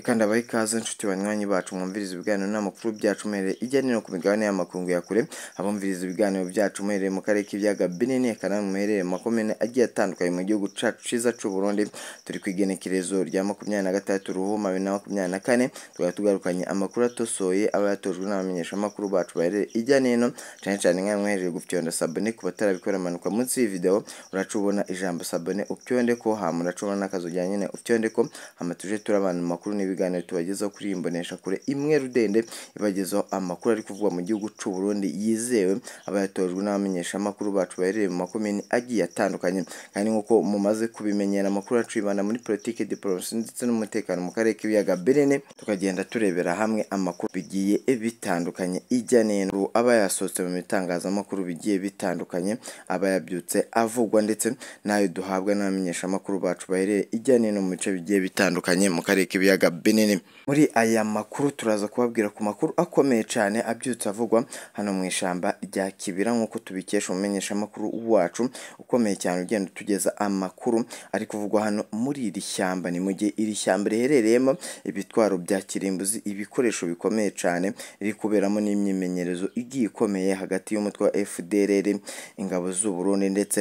kandi abahe ikaze nshuti banywanyi bacu mwumvirize ibiganiro n'amakuru byacu muhereye ijya n'ino ku migabane y'amakungu ya kure abumviriza ibiganiro byacu muhereye mu karere k'ibiyaga binini akanama muherereye mu makomine agiye atandukanye mu gihugu cyacu cyiza cy'u Burundi turi ku igenekerezo rya makumyabiri na gatandatu ruhuma bibiri na makumyabiri na kane tukaba tugarukanye amakuru atosoye aba yatojwe n'abamenyeshamakuru bacu bahereye ijya n'ino cyane cyane nk'ayo mwohereje gupyonda sabone ku batarabikora amanuka munsi y'ividewo uraca ubona ijambo sabone upyonde ko hama uraca ubona n'akazu rya nyine upyonde ko hama tuje turabana mu makuru n'ibiganiro tubagezaho kuri iyi mboneshakure imwe rudende ibagezaho amakuru ari kuvugwa mu gihugu cy'u Burundi yizewe aba yatojwe n'abamenyeshamakuru bacu baherereye mu makomini agiye atandukanye kandi nk'uko mumaze kubimenyera amakuru yacu yibanda muri politike diporomasi ndetse n'umutekano mu karere k'ibiyaga Berene tukagenda turebera hamwe amakuru bigiye bitandukanye ijya n'ino aba yasohotse mu bitangazamakuru bigiye bitandukanye aba yabyutse avugwa ndetse n'ayo duhabwa n'abamenyeshamakuru bacu baherereye ijya n'ino mu bice bigiye bitandukanye mu karere k'ibiyaga Berene muri aya makuru turaza kubabwira ku makuru akomeye cyane abyutse avugwa hano mu ishyamba rya Kibira nk'uko tubikesha umumenyeshamakuru wacu ukomeye cyane ugenda utugeza amakuru ari kuvugwa hano muri iri shyamba ni mu gihe iri shyamba riherereyemo ibitwaro bya kirimbuzi ibikoresho bikomeye cyane riri kuberamo n'imyimenyerezo igiye ikomeye hagati y'umutwe wa FDLR ingabo z'u Burundi ndetse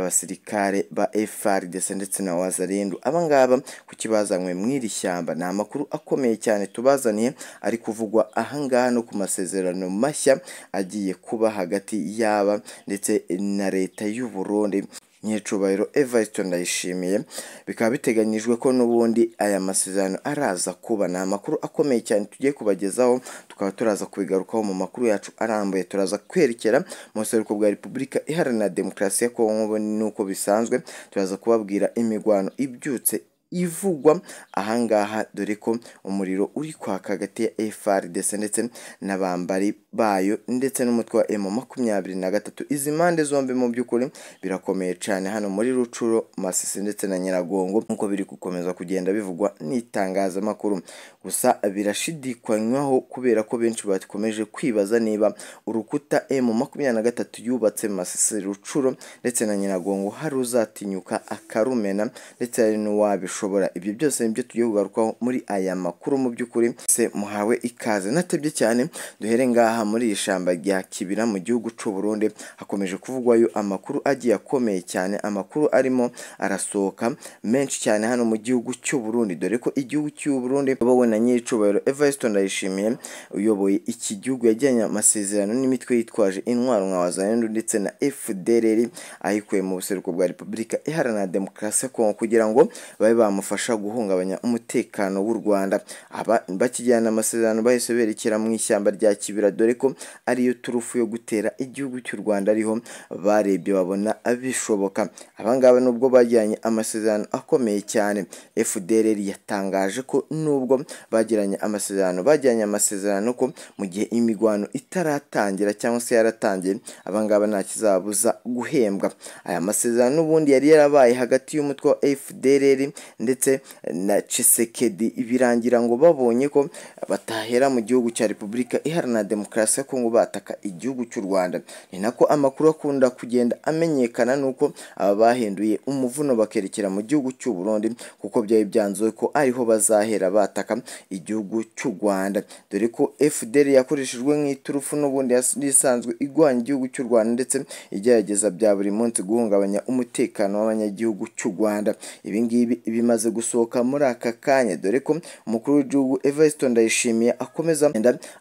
n'abasirikare ba FARDC ndetse na Wazarindu abangaba kuki bazanywe mu iri shyamba ni amakuru akomeye cyane tubazaniye ari kuvugwa ahangaha no ku masezerano mashya agiye kuba hagati y'aba ndetse na leta y'u Burundi nyiricubahiro Evariste Ndayishimiye bikaba biteganyijwe ko n'ubundi aya masezerano araza kuba ni amakuru akomeye cyane tugiye kubagezaho tukaba turaza kubigarukaho mu makuru yacu arambuye turaza kwerekera mu buseruko bwa Repubulika Iharanira Demokarasi ya Kongo n'uko bisanzwe turaza kubabwira imirwano ibyutse ivugwa ahangaha dore ko umuriro uri kwaka hagati ya FRDC ndetse n'abambari bayo ndetse n'umutwe wa M makumyabiri na gatatu izi mpande zombi mu by'ukuri birakomeye cyane hano muri Rucuro Masisi ndetse na Nyiragongo nk'uko biri gukomeza kugenda bivugwa n'itangazamakuru gusa birashidikanywaho kubera ko benshi bakomeje kwibaza niba urukuta M makumyabiri na gatatu yubatse Masisi Rucuro ndetse na Nyiragongo hari uzatinyuka akarumena ndetse hari n'uwabishoboye ibyo byose nibyo tugiye kugarukaho muri aya makuru mu by'ukuri se muhawe ikaze natebye cyane duhere ngaha muri iri shyamba rya kibira mu gihugu cy'u Burundi hakomeje kuvugwayo amakuru agiye akomeye cyane amakuru arimo arasohoka menshi cyane hano mu gihugu cy'u Burundi dore ko igihugu cy'u Burundi wowe na nyiricubahiro Evariste Ndayishimiye uyoboye iki gihugu yajyanye amasezerano n'imitwe yitwaje intwaro nka Wazayendo ndetse na FDLR ayikuye mu buseruko bwa Repubulika Iharanira Demokarasi ya Kongo kugira ngo babe bamufasha guhungabanya umutekano w'u Rwanda aba bakijyana amasezerano bahise berekera mu ishyamba rya Kibira dore ko ariyo turufu yo gutera igihugu cy'u Rwanda ariho barebye babona bishoboka abangaba nubwo bajyanye amasezerano akomeye cyane FDLR yatangaje ko nubwo bagiranye amasezerano bajyanye amasezerano ko mu gihe imigwano itaratangira cyangwa se yaratangiye abangaba nta kizabuza guhembwa aya masezerano n'ubundi yari yarabaye hagati y'umutwe wa FDLR ndetse na Chisekedi birangira ngo babonye ko batahera mu gihugu cya Repubulika Iharanira Demokarasi ya Kongo bataka igihugu cy'u Rwanda ni nako amakuru akunda kugenda amenyekana nuko aba bahinduye umuvuno bakerekera mu gihugu cy'u Burundi kuko byari byanzuwe ko ariho bazahera bataka igihugu cy'u Rwanda dore ko FDL yakoreshejwe nk'iturufu n'ubundi isanzwe igwanya igihugu cy'u Rwanda ndetse igerageza bya buri munsi guhungabanya umutekano w'abanyagihugu cy'u Rwanda ibi ngibi bimaze gusohoka muri aka kanya dore ko umukuru w'igihugu Evariste Ndayishimiye akomeza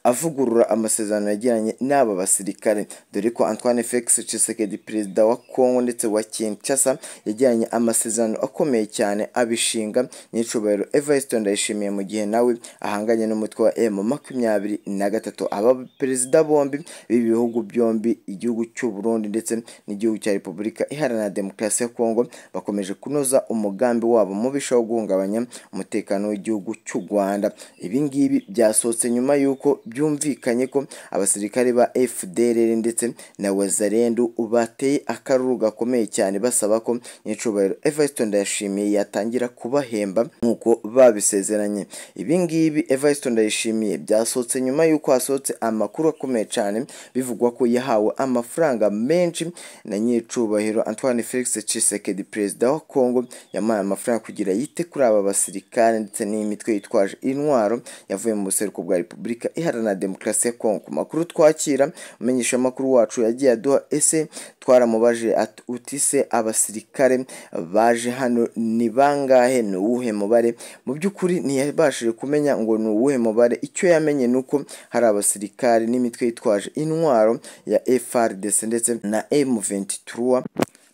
avugurura amasezerano yagiranye n'aba basirikare dore ko Antoine Felix Tshisekedi perezida wa Congo ndetse wa Kinshasa yagiranye amasezerano akomeye cyane abishinga nyicubahiro Evariste Ndayishimiye mu gihe nawe ahanganye n'umutwe wa M makumyabiri na gatatu aba perezida bombi b'ibi bihugu byombi igihugu cy'u Burundi ndetse n'igihugu cya Repubulika Iharanira Demokarasi ya Congo bakomeje kunoza umugambi wabo mubishaho guhungabanya umutekano w'igihugu cy'u Rwanda ibi ngibi byasohotse nyuma y'uko byumvikanye ko abasirikare ba fdrr ndetse na wazarendu bateye akaruru gakomeye cyane basaba ko nyir'icyubahiro evarisito ndayishimiye yatangira kubahemba nk'uko babisezeranye ibi ngibi evarisito ndayishimiye byasohotse nyuma y'uko hasohotse amakuru akomeye cyane bivugwa ko yahawe amafaranga menshi na nyir'icyubahiro antoine felix cisekedi perezida wa congo yamuhaye amafaranga kugira yite kuri aba basirikare ndetse n'iyi mitwe yitwaje intwaro yavuye mu buseruko bwa repubulika iharanira demokarasi ya kongo ku makuru twakira umumenyeshamakuru wacu yagiye aduha ese twaramubajije ati utise abasirikare baje hano ni bangahe ni uwuhe mubare mu by'ukuri ntiyabashije kumenya ngo ni uwuhe mubare icyo yamenye ni uko hari abasirikare n'imitwe yitwaje intwaro ya FRDC ndetse na M23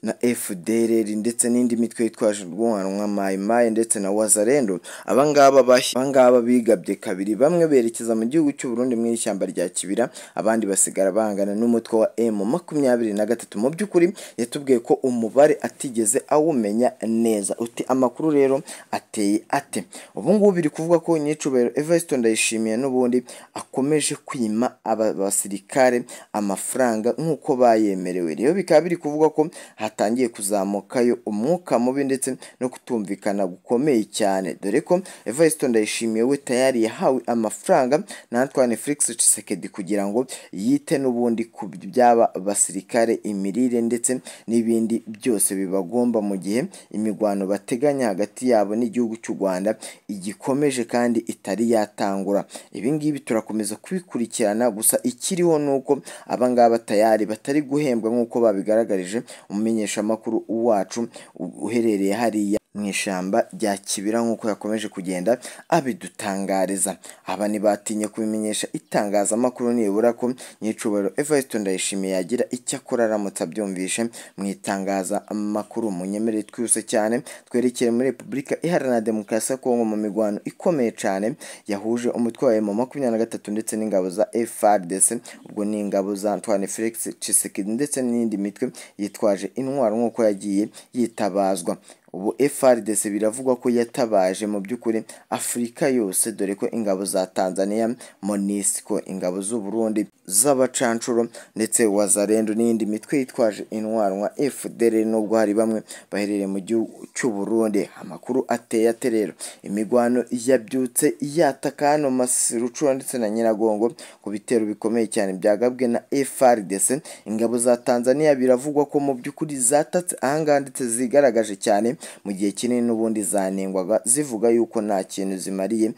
na FDLR ndetse n'indi mitwe yitwaje urwungano nka Mai Mai ndetse na Wazalendo abangaba bash- abangaba bigabye kabiri bamwe berekeza mu gihugu cy'u Burundi mu ishyamba rya Kibira abandi basigara bangana n'umutwe wa M23 mu by'ukuri yatubwiye ko umubare atigeze awumenya neza uti amakuru rero ateye ate ubu ngubu biri kuvuga ko nyicubero Evariste Ndayishimiye n'ubundi akomeje kwima aba basirikare amafaranga nk'uko bayemerewe rero bikaba biri kuvuga ko hatangiye kuzamukayo umwuka mubi ndetse no kutumvikana gukomeye cyane dore ko Evariste Ndayishimiye we tayari yahawe amafaranga na Antoine Felix Tshisekedi kugira ngo yite n'ubundi ku byaba basirikare imirire ndetse n'ibindi byose bibagomba mu gihe imirwano bateganya hagati yabo n'igihugu cy'u Rwanda igikomeje kandi itari yatangura ibi ngibi turakomeza kubikurikirana gusa ikiriho ni uko aba ngaba tayari batari guhembwa nk'uko babigaragarije umumenyeshamakuru wacu uherereye hariya mu ishyamba rya kibira nk'uko yakomeje kugenda abidutangariza aba ntibatinye kubimenyesha itangazamakuru nibura ko nyicubahiro evariste ndayishimiye yagira icyo akora aramutse abyumvishe mu itangazamakuru munyemerere twihuse cyane twerekeye muri repubulika iharanira demokarasi ya kongo mu mirwano ikomeye cyane yahuje umutwe wa emu makumyabiri na gatatu ndetse n'ingabo za frdc ubwo ni ingabo za antoine felix cisekedi ndetse n'indi mitwe yitwaje intwaro nk'uko yagiye yitabazwa ubu FRDC biravugwa ko yatabaje mu by'ukuri Afurika yose dore ko ingabo za Tanzania MONUSCO ingabo z'u Burundi z'abacancuro ndetse wazarendo n'indi mitwe yitwaje intwaro nka FDL nubwo hari bamwe baherereye mu gihugu cy'u Burundi amakuru ateye ate rero imigwano yabyutse yataka hano Rucura ndetse na Nyiragongo ku bitero bikomeye cyane byagabwe na FRDC ingabo za Tanzania biravugwa ko mu by'ukuri zatatse ahangaha ndetse zigaragaje cyane mu gihe kinini n'ubundi zanengwaga zivuga yuko nta kintu zimariye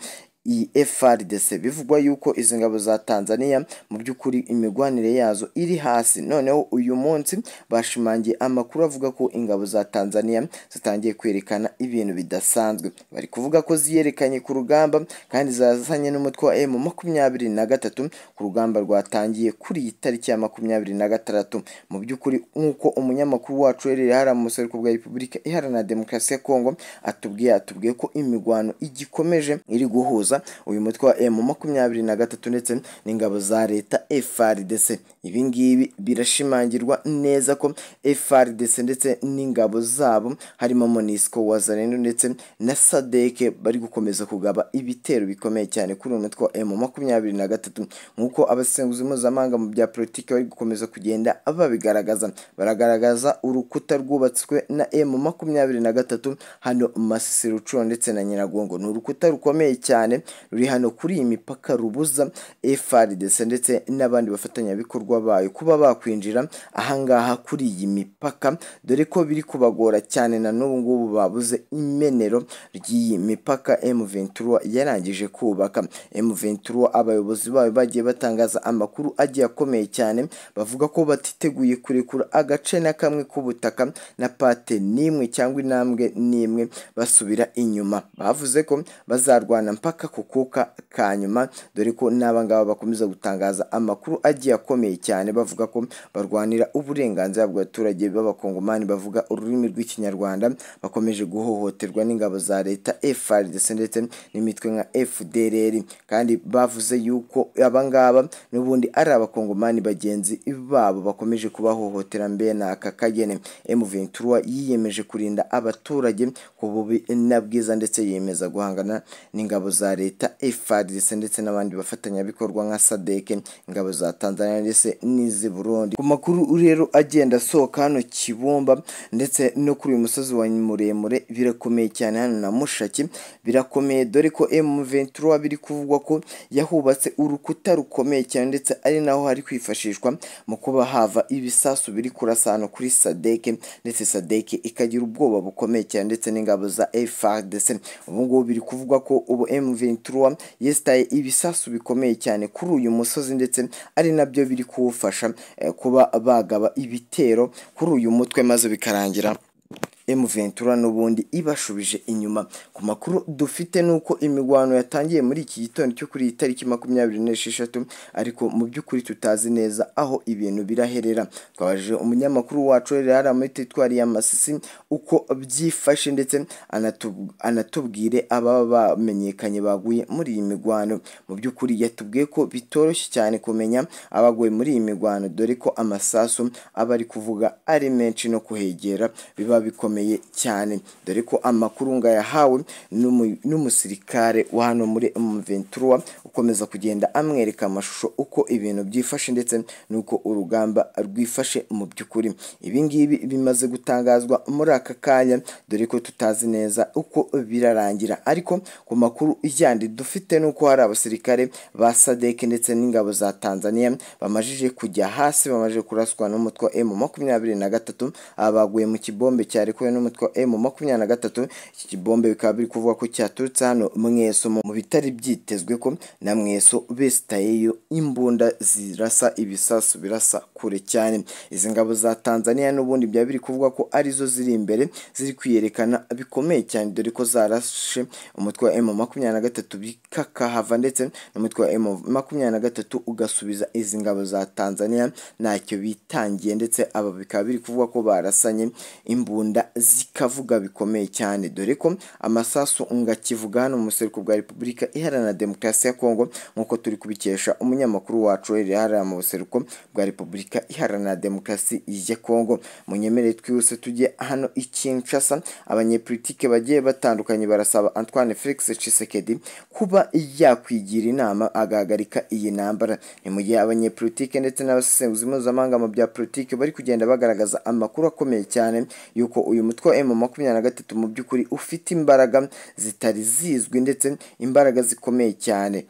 iyi FRDC bivugwa yuko izi ngabo za Tanzania mu by'ukuri imigwanire yazo iri hasi noneho uyu munsi bashimangiye amakuru avuga ko ingabo za Tanzania zitangiye kwerekana ibintu bidasanzwe bari kuvuga ko ziyerekanye ku rugamba kandi zazanye n'umutwe wa M makumyabiri na gatatu ku rugamba rwatangiye kuri iyi tariki ya makumyabiri na gatandatu mu by'ukuri nk'uko umunyamakuru wacu uherereye hariya mu buseruko bwa Repubulika Iharanira Demokarasi ya Kongo atubwiye atubwiye ko imigwano igikomeje iri guhuza uyu mutwe wa emu makumyabiri na gatatu ndetse n'ingabo za leta FRDC ibi ngibi birashimangirwa neza ko FRDC ndetse n'ingabo zabo harimo MONUSCO wazarendo ndetse na sadeke bari gukomeza kugaba ibitero bikomeye cyane kuri uyu mutwe wa emu makumyabiri na gatatu nk'uko abasenguzi mpuzamahanga mu bya politiki bari gukomeza kugenda babigaragaza baragaragaza urukuta rwubatswe na emu makumyabiri na gatatu hano Masisi Rucuro ndetse na Nyiragongo ni urukuta rukomeye cyane ruri hano kuri iyi mipaka rubuza FRDC ndetse n'abandi bafatanyabikorwa bayo kuba bakwinjira ahangaha kuri iyi mipaka dore ko biri kubagora cyane na n'ubu ngubu babuze imenero ry'iyi mipaka M23 yarangije kubaka M23 abayobozi bayo bagiye batangaza amakuru agiye akomeye cyane bavuga ko batiteguye kurekura agace na kamwe k'ubutaka na pate n'imwe cyangwa intambwe n'imwe basubira inyuma bavuze ko bazarwana mpaka ku kuka ka nyuma dore ko n'abangaba bakomeza gutangaza amakuru agiye akomeye cyane bavuga ko barwanira uburenganzira bw'abaturage b'abakongomani bavuga ururimi rw'ikinyarwanda bakomeje guhohoterwa n'ingabo za leta FRDC ndetse n'imitwe nka FDLR kandi bavuze yuko abangaba n'ubundi ari abakongomani bagenzi babo bakomeje kubahohotera mbere n'aka kagene M23 yiyemeje kurinda abaturage ku bubi na bwiza ndetse yiyemeza guhangana n'ingabo za leta leta FARDC ndetse n'abandi bafatanyabikorwa nka SADC ingabo za Tanzania ndetse n'iz'i Burundi ku makuru uri rero agenda asohoka hano Kibumba ndetse no kuri uyu musozi wa muremure birakomeye cyane hano na Mushaki birakomeye dore ko M23 biri kuvugwa ko yahubatse urukuta rukomeye cyane ndetse ari naho hari kwifashishwa mu kuba hava ibisasu biri kurasa hano kuri SADC ndetse SADC ikagira ubwoba bukomeye cyane ndetse n'ingabo za FARDC ubu ngubu biri kuvugwa ko ubu M23 yesitaye ibisasu bikomeye cyane kuri uyu musozi ndetse ari nabyo biri kuwufasha eh, kuba bagaba ibitero kuri uyu mutwe maze bikarangira M23 n'ubundi ibashubije inyuma ku makuru dufite nuko imigwano yatangiye muri iki gitondo cyo kuri iyi tariki makumyabiri n'esheshatu ariko mu by'ukuri tutazi neza aho ibintu biraherera twabajije umunyamakuru wacu rero hariya muri teritwari ya Masisi uko byifashe ndetse anatub- anatubwire ababa bamenyekanye baguye muri iyi migwano mu by'ukuri yatubwiye ko bitoroshye cyane kumenya abaguye muri iyi migwano dore ko amasasu aba ari kuvuga ari menshi no kuhegera biba bikomeye bikomeye cyane dore ko amakuru ngayahawe n'umu- n'umusirikare wa hano muri M23 ukomeza kugenda amwereka amashusho uko ibintu byifashe ndetse n'uko urugamba rwifashe mu by'ukuri ibi ngibi bimaze gutangazwa muri aka kanya dore ko tutazi neza uko birarangira ariko ku makuru yandi dufite n'uko hari abasirikare ba SADC ndetse n'ingabo za Tanzania bamajije kujya hasi bamajije kuraswa n'umutwe wa M23 aba baguye mu kibombe cya cyarekuwe n'umutwe wa M makumyabiri na gatatu iki kibombe bikaba biri kuvuga ko cyaturutse hano mweso mu mu bitari byitezwe ko na mweso besitayeyo imbunda zirasa ibisasu birasa kure cyane izi ngabo za Tanzania n'ubundi byaba biri kuvuga ko arizo ziri imbere ziri kwiyerekana bikomeye cyane dore ko zarashe umutwe wa M makumyabiri na gatatu bikakahava ndetse n'umutwe wa M makumyabiri na gatatu ugasubiza izi ngabo za Tanzania ntacyo bitangiye ndetse aba bikaba biri kuvuga ko barasanye imbunda Rwanda zikavuga bikomeye cyane dore ko amasasu ngakivuga hano mu buseruko bwa Repubulika Iharanira Demokarasi ya Kongo nk'uko turi kubikesha umunyamakuru wacu rero hariya mu buseruko bwa Repubulika Iharanira Demokarasi ya Kongo munyemerere twihuse tujye hano i Kinshasa abanyepolitike bagiye batandukanye barasaba Antoine Felix Tshisekedi kuba yakwigira inama agahagarika iyi ntambara ni mu gihe abanyepolitike ndetse n'abasesenguzi mpuzamahanga mu bya politike bari kugenda bagaragaza amakuru akomeye cyane y'uko uyu mutwe wa M makumyabiri na gatatu mu by'ukuri ufite imbaraga zitari zizwi ndetse imbaraga zikomeye cyane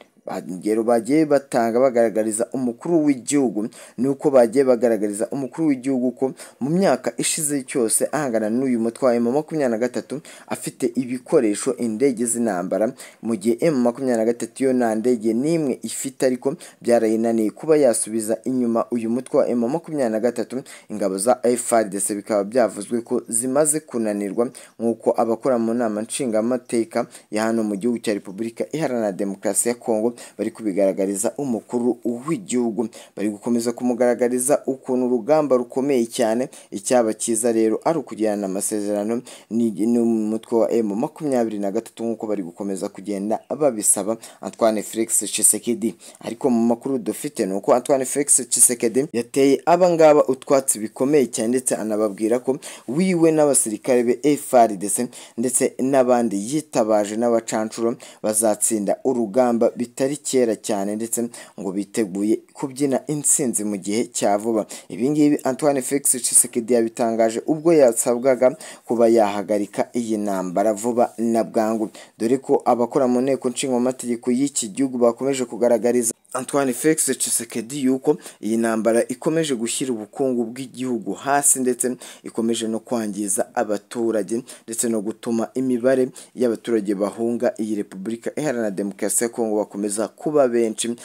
ingero bagiye batanga bagaragariza umukuru w'igihugu ni uko bagiye bagaragariza umukuru w'igihugu ko mu myaka ishize cyose ahangana n'uyu mutwe wa M makumyabiri na gatatu afite ibikoresho indege z'intambara mu gihe M makumyabiri na gatatu yo nta ndege n'imwe ifite ariko byarayinaniye kuba yasubiza inyuma uyu mutwe wa M makumyabiri na gatatu ingabo za FARDC bikaba byavuzwe ko zimaze kunanirwa nk'uko abakora mu nama nshingamateka ya hano mu gihugu cya Repubulika Iharanira Demokarasi ya Kongo bari kubigaragariza umukuru w'igihugu bari gukomeza kumugaragariza ukuntu urugamba rukomeye cyane icyaba cyiza rero ari ukugirana amasezerano ni- n'umutwe wa M makumyabiri na gatatu nk'uko bari gukomeza kugenda babisaba Antoine Felix Tshisekedi ariko mu makuru dufite ni uko Antoine Felix Tshisekedi yateye abangaba utwatsi bikomeye cyane ndetse anababwira ko wiwe n'abasirikare be FARDC ndetse n'abandi yitabaje n'abacancuro bazatsinda urugamba bita bitari kera cyane ndetse ngo biteguye kubyina intsinzi mu gihe cya vuba ibi ngibi Antoine Felix Tshisekedi yabitangaje ubwo yasabwaga kuba yahagarika iyi ntambara vuba na bwangu dore ko abakora mu nteko nshingamategeko y'iki gihugu bakomeje kugaragariza Antoine Felix Tshisekedi yuko iyi ntambara ikomeje gushyira ubukungu bw'igihugu hasi ndetse ikomeje no kwangiza abaturage ndetse no gutuma imibare y'abaturage bahunga iyi Repubulika Iharanira Demokarasi ya Kongo bakomeza kuba benshi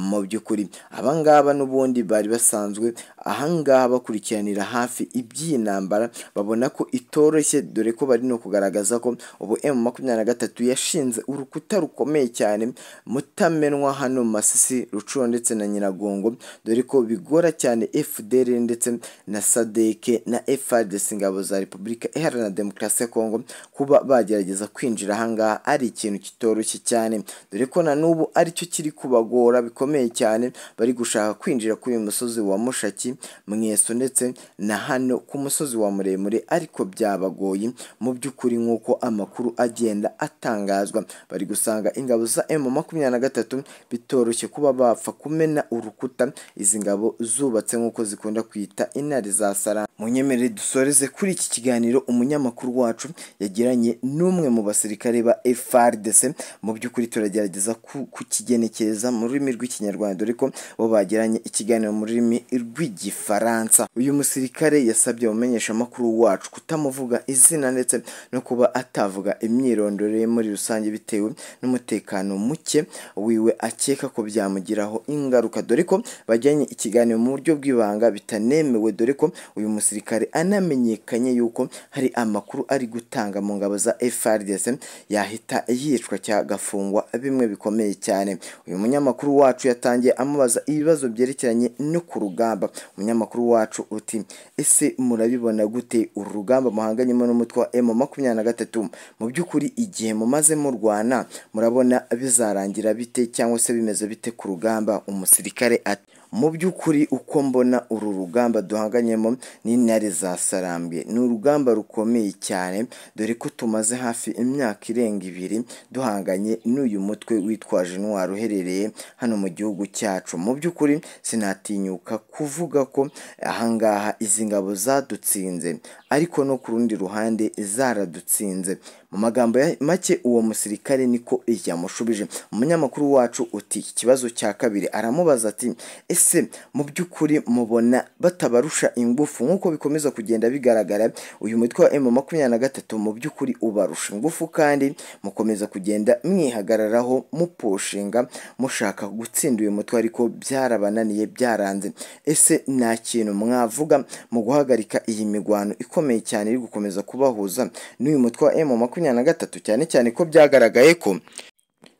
mu by'ukuri abangaba n'ubundi bari basanzwe ahangaha bakurikiranira hafi iby'iyi ntambara babona ko itoroshye dore ko bari no kugaragaza ko ubu M makumyabiri na gatatu yashinze urukuta rukomeye cyane mutamenwa hano Masisi Rucuro ndetse na Nyiragongo dore ko bigora cyane FDL ndetse na SADC na FARDC ingabo za Repubulika Iharanira Demokarasi ya Kongo kuba bagerageza kwinjira ahangaha ari ikintu kitoroshye cyane dore ko na n'ubu aricyo kiri kubagora bikomeye cyane bari gushaka kwinjira kuri uyu musozi wa Mushaki mweso ndetse na hano ku musozi wa muremure ariko byabagoye mu by'ukuri nk'uko amakuru agenda atangazwa bari gusanga ingabo za emu makumyabiri na gatatu bitoroshye kuba bapfa kumena urukuta izi ngabo zubatse nk'uko zikunda kwita intare za sara munyemerere dusoreze kuri iki kiganiro umunyamakuru wacu yagiranye n'umwe mu basirikare ba FARDC mu by'ukuri turagerageza ku- kukigenekereza mu rurimi rw'ikinyarwanda dore ko bo bagiranye ikiganiro mu rurimi rw'igifaransa uyu musirikare yasabye umumenyeshamakuru wacu kutamuvuga izina ndetse no kuba atavuga imyirondoro ye muri rusange bitewe n'umutekano muke wiwe akeka ko byamugiraho ingaruka dore ko bajyanye ikiganiro mu buryo bw'ibanga bitanemewe dore ko uyu musirikare anamenyekanye yuko hari amakuru ari gutanga mu ngabo za FRDC yahita yicwa cyangwa agafungwa bimwe bikomeye cyane uyu munyamakuru wacu yatangiye amubaza ibibazo byerekeranye no ku rugamba umunyamakuru wacu uti ese murabibona gute uru rugamba muhanganyemo n'umutwe wa M makumyabiri na gatatu mu by'ukuri igihe mumaze murwana murabona bizarangira bite cyangwa se bimeze bite ku rugamba umusirikare ati mu by'ukuri uko mbona uru rugamba duhanganyemo n'intare za sarambwe ni urugamba rukomeye cyane dore ko tumaze hafi imyaka irenga ibiri duhanganye n'uyu mutwe witwaje intwaro uherereye hano mu gihugu cyacu mu by'ukuri sinatinyuka kuvuga ko ahangaha izi ngabo zadutsinze ariko no ku rundi ruhande zaradutsinze mu magambo ya- make uwo musirikare niko yamushubije umunyamakuru wacu uti iki kibazo cya kabiri aramubaza ati ese mu by'ukuri mubona batabarusha ingufu nk'uko bikomeza kugenda bigaragara uyu mutwe wa emu makumyabiri na gatatu mu by'ukuri ubarusha ingufu kandi mukomeza kugenda mwihagararaho muposhinga mushaka gutsinda uyu mutwe ariko byarabananiye byaranze ese nta kintu mwavuga mu guhagarika iyi mirwano ikomeye cyane iri gukomeza kubahuza n'uyu mutwe wa emu makumyabiri na gatatu cyane cyane ko byagaragaye ko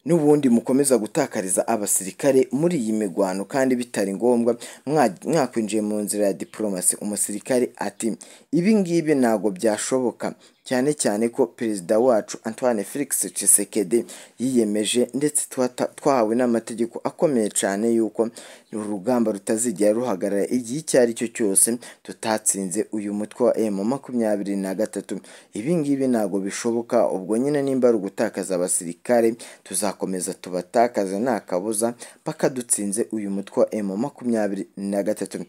n'ubundi mukomeza gutakariza abasirikare muri iyi mirwano kandi bitari ngombwa mwa- mwakwinjiye mu nzira ya diporomasi umusirikare ati ibi ngibi ntabwo byashoboka cyane cyane ko perezida wacu antoine felix Tshisekedi yiyemeje ndetse twata- twahawe n'amategeko akomeye cyane yuko uru rugamba rutazigera ruhagarara igihe icyo ari cyo cyose tutatsinze uyu mutwe wa emu makumyabiri na gatatu ibi ngibi ntabwo bishoboka ubwo nyine nimba ari ugutakaza abasirikare tuzakomeza tubatakaza nta kabuza paka dutsinze uyu mutwe wa emu makumyabiri na gatatu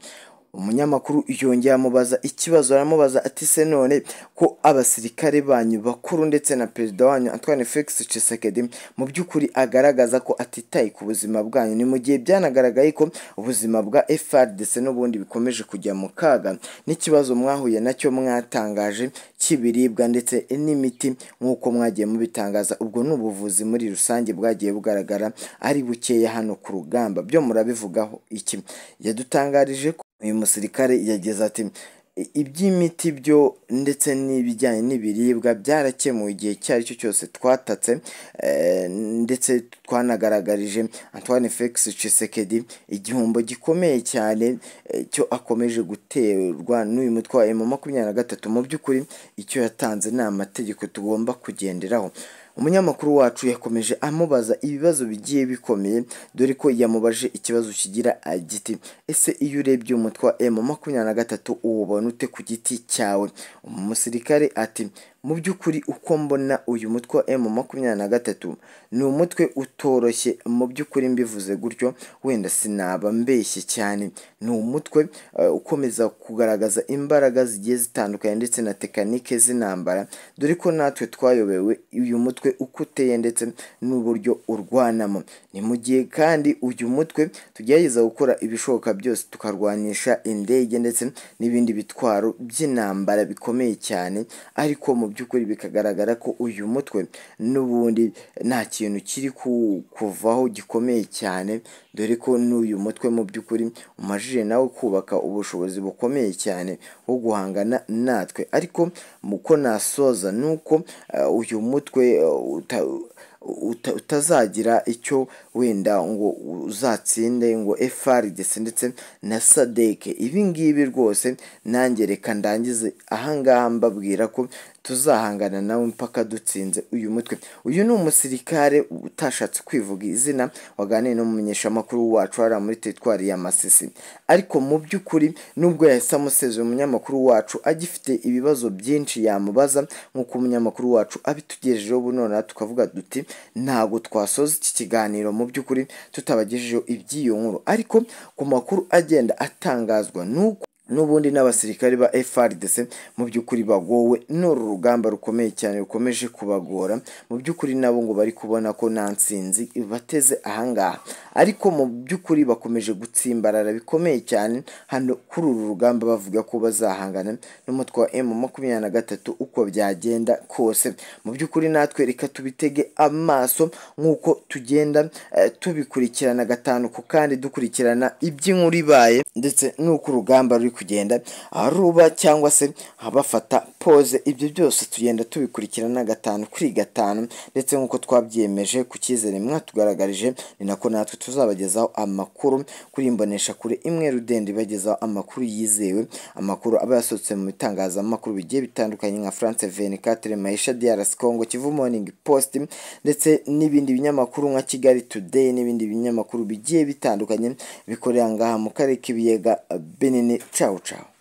umunyamakuru yongeye amubaza ikibazo aramubaza ati se none ko abasirikare banyu bakuru ndetse na perezida wanyu Antoine Felix Tshisekedi mu by'ukuri agaragaza ko atitaye ku buzima bwanyu ni mu gihe byanagaragaye ko ubuzima bwa FRDC n'ubundi bikomeje kujya mu kaga n'ikibazo mwahuye nacyo mwatangaje cy'ibiribwa ndetse n'imiti nk'uko mwagiye mubitangaza ubwo ni ubuvuzi muri rusange bwagiye bugaragara ari bukeya hano ku rugamba byo murabivugaho iki yadutangarije ko uyu musirikare yagize ati "I- iby'imiti byo ndetse n'ibijyanye n'ibiribwa byarakemuwe igihe icyo ari cyo cyose twatatse eh, ndetse twanagaragarije antoine felix cisekedi igihombo gikomeye cyane eh, cyo akomeje guterwa n'uyu mutwe wa emu makumyabiri na gatatu mu by'ukuri icyo yatanze ni amategeko tugomba kugenderaho umunyamakuru wacu yakomeje amubaza ibibazo bigiye bikomeye dore ko yamubajije ikibazo kigira giti ese iyo urebye umutwe wa emu makumyabiri na gatatu uwubona ute ku giti cyawe umusirikare ati mu by'ukuri uko mbona uyu mutwe wa emu makumyabiri na gatatu ni umutwe utoroshye mu by'ukuri mbivuze gutyo wenda sinaba mbeshye cyane ni umutwe eh, ukomeza kugaragaza imbaraga zigiye zitandukanye ndetse na tekanike z'intambara dore ko natwe twayobewe uyu mutwe uko uteye ndetse n'uburyo urwanamo ni mu gihe kandi uyu mutwe tugerageza gukora ibishoboka byose tukarwanisha indege ndetse n'ibindi bitwaro by'intambara bikomeye cyane ariko mu by'ukuri bikagaragara ko uyu mutwe n'ubundi nta kintu kiri ku- kuvaho gikomeye cyane dore ko n'uyu mutwe mu by'ukuri umajije nawe kubaka ubushobozi bukomeye cyane wo guhangana natwe ariko muko nasoza ni uko eh, uyu mutwe eh, uta- uta- utazagira icyo wenda ngo uzatsinde ngo FRDC ndetse na sadeke ibi ngibi rwose nanjye reka ndangize ahangaha mbabwira ko tuzahangana nawe mpaka dutsinze uyu mutwe uyu ni umusirikare utashatse kwivuga izina waganiye n'umumenyeshamakuru wacu hariya muri teritwari ya masisi ariko mu by'ukuri nubwo yahise amusezera umunyamakuru wacu agifite ibibazo byinshi yamubaza nk'uko umunyamakuru wacu abitugejejeho ubu noneho tukavuga duti ntabwo twasoza iki kiganiro mu by'ukuri tutabagejejeho iby'iyo nkuru ariko ku makuru agenda atangazwa n'uko n'ubundi n'abasirikari ba FRDC mu by'ukuri bagowe n'uru rugamba rukomeye cyane rukomeje kubagora mu by'ukuri nabo ngo bari kubona ko nta nsinzi bateze ahangaha ariko mu by'ukuri bakomeje gutsimbarara bikomeye cyane hano kuri uru rugamba bavuga ko bazahangana n'umutwe wa M makumyabiri na gatatu uko byagenda kose mu by'ukuri natwe reka tubitege amaso nk'uko tugenda eh, tubikurikirana gatanu ku kandi dukurikirana iby'inkuru ibaye ndetse n'uko urugamba ruri kugenda ruba cyangwa se bafata pose ibyo byose tugenda tubikurikirana gatanu kuri gatanu ndetse nk'uko twabyemeje ku cyizere mwatugaragarije ni nako natwe tuzabagezaho amakuru kuri imbonesha kure imwe rudende ibagezaho amakuru yizewe amakuru aba yasohotse mu bitangazamakuru bigiye bitandukanye nka France 24 Maisha DRC Congo Kivu Morning Post ndetse n'ibindi binyamakuru nka Kigali Today n'ibindi binyamakuru bigiye bitandukanye bikorera ngaha mu karere k'ibiyaga binini cawu cawu